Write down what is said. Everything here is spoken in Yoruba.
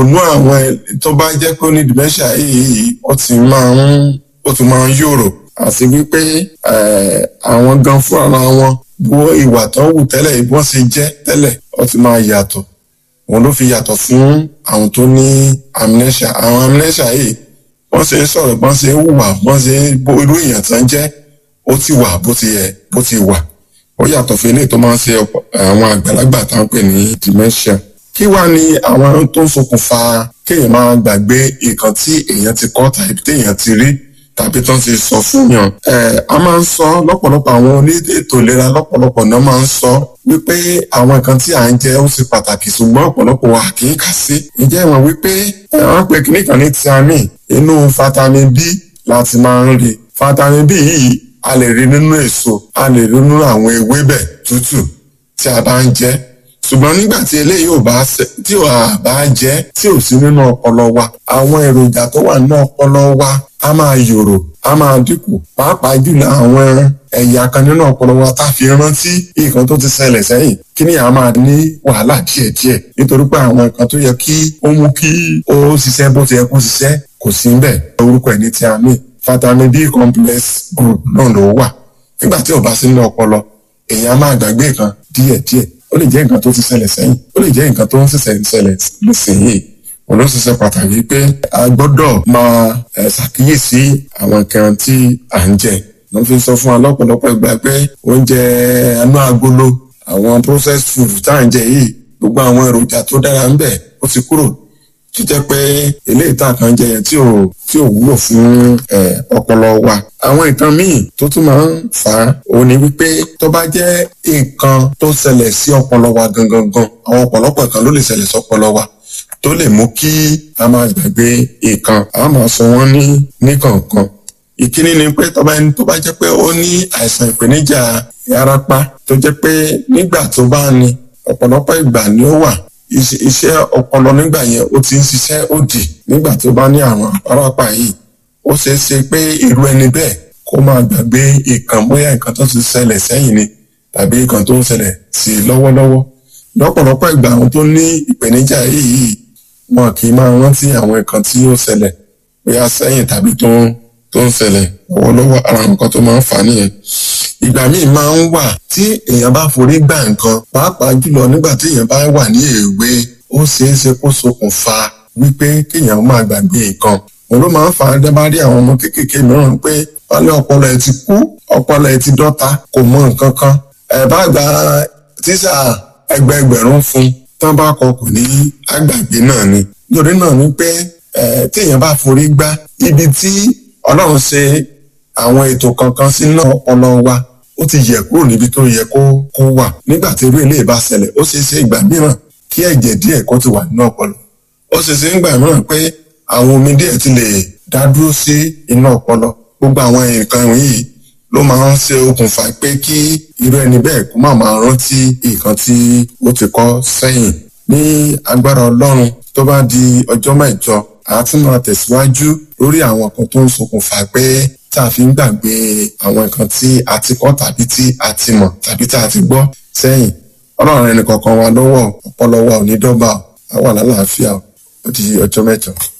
ònú àwọn tó bá jẹ́ pé ó ní dementia yìí ó ti máa ń ó ti máa ń yòrò àti wípé àwọn gan fúnra wọn bó ìwà tó wù tẹ́lẹ̀ bí wọ́n ṣe jẹ́ tẹ́lẹ̀ ó ti máa yàtọ̀ òun ló fi yàtọ̀ fún àwọn tó ní amnesia àwọn amnesia yìí wọ́n ṣe ń sọ̀rọ̀ bọ́n ṣe ń hùwà bọ́n ṣe ń bó irú èèyàn tó ń jẹ́ ó ti wà bó ti yẹ bó ti wà ó yàtọ̀ fún eléyìí tó máa ń ṣe àwọn àgbàlagbà tá à ń pè ní dementia kí wàá ní àwọn tó ń ṣokùnfà kéèyàn máa gbàgbé nǹkan tí èèyàn ti kọ́ tàbí téèyàn ti rí tàbí tó ń ti sọ fún yàn. ẹ a máa ń sọ lọ́pọ̀lọpọ̀ àwọn oníètò ìlera lọ́pọ̀lọpọ̀ náà máa ń sọ wípé àwọn nǹkan tí à ń jẹ ó ṣe pàtàkì ṣùgbọ́n ọ̀pọ̀lọpọ̀ wa kì í kà sí. ǹjẹ́ ìwọ̀n wípé wọ́n pe kíní kan ní thiamine inú vitamin B láti máa ń rí vitamin B yìí a lè rí nínú èso a lè rí nínú àwọn ewébẹ̀ tútù tí a bá ń jẹ ṣùgbọ́n nígbà tí eléyìí ò bá tí ò bá jẹ́ tí ò sí nínú ọpọlọ wa àwọn èròjà tó wà nínú ọpọlọ wa a máa yòrò a máa dínkù pàápàá jùlọ àwọn ẹ̀yà kan nínú ọpọlọ wa tá a fi rántí nǹkan tó ti ṣẹlẹ̀ sẹ́yìn kí ni a máa ní wàhálà díẹ̀díẹ̀ nítorí pé àwọn nǹkan tó yẹ kí ó mú kí ó ṣiṣẹ́ bó ti yẹ kó ṣiṣẹ́ kò sí níbẹ̀ orúkọ ẹ̀ ní thiamine vitamin B complex group náà ló wà nígbà tí ò bá sí nínú ọpọlọ èèyàn máa gbàgbé nǹkan díẹ̀díẹ̀ ó lè jẹ́ nǹkan tó ti ṣẹlẹ̀ sẹ́yìn ó lè jẹ́ nǹkan tó ń ṣẹ̀ṣẹ̀ ṣẹlẹ̀ lẹ́sìnyìí òun ló ṣiṣẹ́ pàtàkì pé a gbọ́dọ̀ máa ṣàkíyèsí àwọn nǹkan tí à ń jẹ wọ́n fi sọ fún wa lọ́pọ̀lọpọ̀ ìgbà pé oúnjẹ anú agolo àwọn processed food tá à ń jẹ yìí gbogbo àwọn èròjà tó dára ń bẹ ó ti kúrò tó jẹ́ pé eléyìí tá a kan jẹ yẹn tí ò tí ò wúlò fún ọpọlọ wa àwọn nǹkan míì tó tún máa ń fà á òun ni wípé tó bá jẹ́ nǹkan tó ṣẹlẹ̀ sí ọpọlọ wa gangan gan àwọn ọ̀pọ̀lọpọ̀ nǹkan ló lè ṣẹlẹ̀ sí ọpọlọ wa tó lè mú kí a máa gbàgbé nǹkan a máa sọ wọ́n ní níkọ̀ọ̀kan ìkíní ni pé tó bá tó bá jẹ́ pé ó ní àìsàn ìpèníjà ìyárapá tó jẹ́ pé nígbà tó bá ní ọ̀pọ̀lọpọ̀ ìgbà ni ó wà iṣẹ́ ọpọlọ nígbà yẹn ó ti ń ṣiṣẹ́ òdì nígbà tó bá ní àwọn àpárapà yìí ó ṣeé ṣe pé irú ẹni bẹ́ẹ̀ kó máa gbàgbé nǹkan bóyá nǹkan tó ti ṣẹlẹ̀ sẹ́yìn ni tàbí nǹkan tó ń ṣẹlẹ̀ sí lọ́wọ́lọ́wọ́ lọ́pọ̀lọpọ̀ ìgbà àwọn tó ní ìpèníjà yìí wọn kì í máa rántí àwọn nǹkan tí ó ṣẹlẹ̀ bóyá sẹ́yìn tàbí tó ń tó ń ṣẹlẹ̀ lọ́wọ́lọ́wọ́ ara nǹkan tó máa ń fà á nìyẹn ìgbà míì máa ń wà tí èèyàn bá forí gbà nǹkan pàápàá jùlọ nígbà tí èèyàn bá wà ní èwe ó ṣeé ṣe kó ṣokùnfà wípé kéèyàn máa gbàgbé nǹkan òun ló máa ń fà á dábàá rí àwọn ọmọ kéékèèké mìíràn pé wọ́n ní ọpọlọ ẹ̀ ti kú ọpọlọ ẹ̀ ti dọ́ta kò mọ nǹkan kan ẹ̀ bá gba tíṣà ẹgbẹẹgbẹ̀rún fún tán bá kọ kò ní àgbàgbé náà ni nítorí náà ni pé téèyàn bá forí gbá ibi tí ọlọ́run ṣe àwọn ètò kankan sínú ọpọlọ wa ó ti yẹ kúrò níbi tó yẹ kó kó wà nígbà tí irú ilé ìbá ṣẹlẹ̀ ó ṣeé ṣe ìgbà mìíràn kí ẹ̀jẹ̀ díẹ̀ kó ti wà nínú ọpọlọ ó ṣeé ṣe ìgbà mìíràn pé àwọn omi díẹ̀ ti lè dá dúró sí inú ọpọlọ gbogbo àwọn nǹkan yìí ló máa ń ṣe okùnfà pé kí irú ẹni bẹ́ẹ̀ kó má máa rántí nǹkan tí ó ti kọ́ sẹ́yìn ní agbára ọlọ́run tó bá di ọjọ́ mẹ́jọ a tún máa tẹ̀síwájú lórí àwọn kan tó ń ṣokùnfà pé tá a fi ń gbàgbé àwọn nǹkan tí a ti kọ́ tàbí tí a ti mọ̀ tàbí tá a ti gbọ́ sẹ́yìn ọlọ́run ẹnì kọ̀ọ̀kan wa lọ́wọ́ ọpọlọ wa ò ní dọ́gba a wà lálàáfíà ó di ọjọ́ mẹ́jọ.